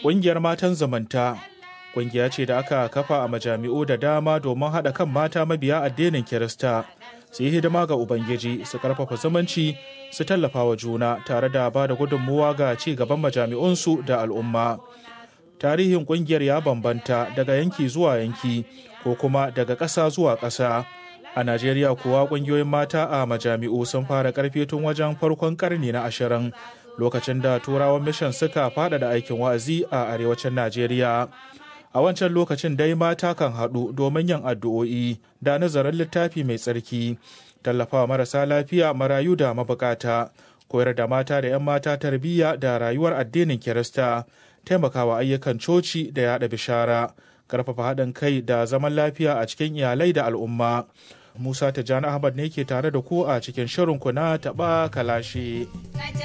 Ƙungiyar matan zamanta ƙungiya ce da aka kafa a majami'u da dama domin haɗa kan mata mabiya addinin Kirista su yi hidima ga Ubangiji su ƙarfafa zumunci su tallafa wa juna tare da ba da gudunmuwa ga ci gaban majami'unsu da al'umma. Tarihin ƙungiyar ya bambanta daga yanki zuwa yanki ko kuma daga ƙasa zuwa ƙasa. A Najeriya kuwa ƙungiyoyin mata a majami'u sun fara ƙarfi tun wajen farkon ƙarni na ashirin lokacin da turawan mishan suka faɗaɗa aikin wa'azi a arewacin Najeriya. A wancan lokacin dai mata kan haɗu domin yin addu'o'i da nazarin littafi mai tsarki, tallafawa marasa lafiya marayu da mabukata, koyar da mata da 'yan mata tarbiyya da rayuwar addinin Kirista, taimakawa ayyukan coci da yaɗa bishara, ƙarfafa haɗin kai da zaman lafiya a cikin iyalai da al'umma. Musa Tijjani Ahmad ne ke tare da ku a cikin shirin ku na taɓa kalashe.